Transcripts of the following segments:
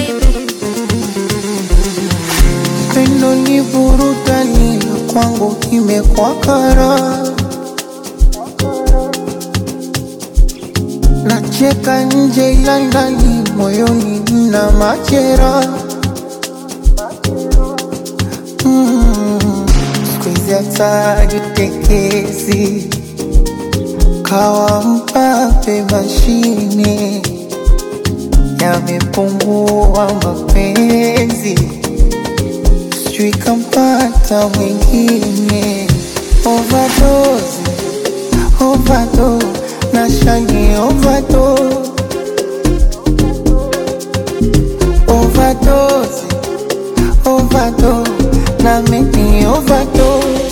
Pendo ni burudani na kwangu imekuwa kara. Nacheka nje ila ndani moyoni mna machera. Mm, siku hizi hata jitekezi kawa mpape mashine yamepungua mapenzi sijui kampata mwingine overdose, overdose, nashani overdose, overdose, overdose, na mimi overdose.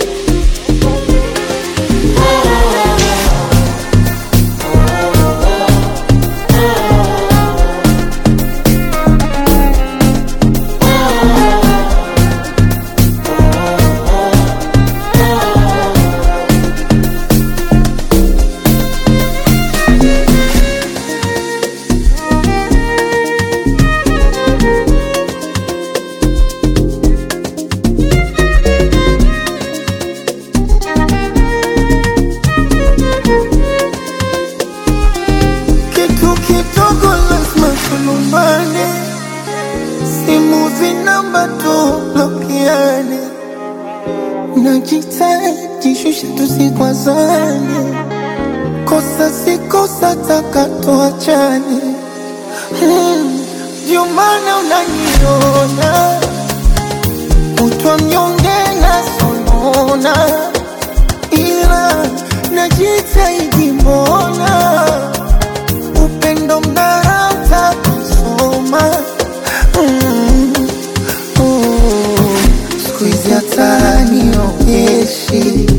Kitu kidogo lazima tulumbane, simu zinamba tublokiane, najitahidi shusha tusikwazane, kosa si kosa, taka tuachane. Hmm, Ndio maana unaniona kutwa mnyonge na sonona, ila najitahidi mbona upendo mnarauta kusoma mm. oh. siku hizi hata niogeshi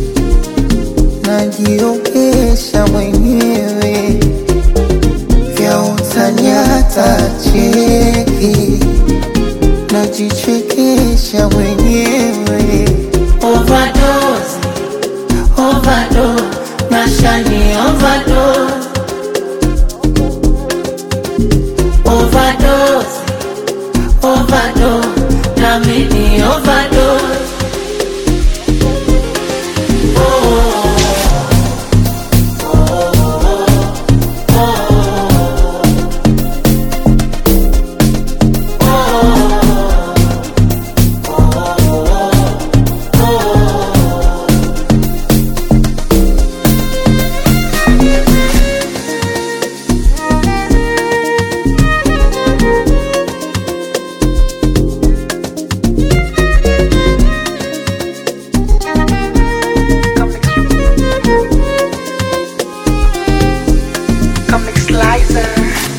najiogesha mwenyewe vya utani hata cheki najichekesha mwenyewe overdose, overdose, nashani overdose overdose, overdose, na mimi overdose. Comic Slicer.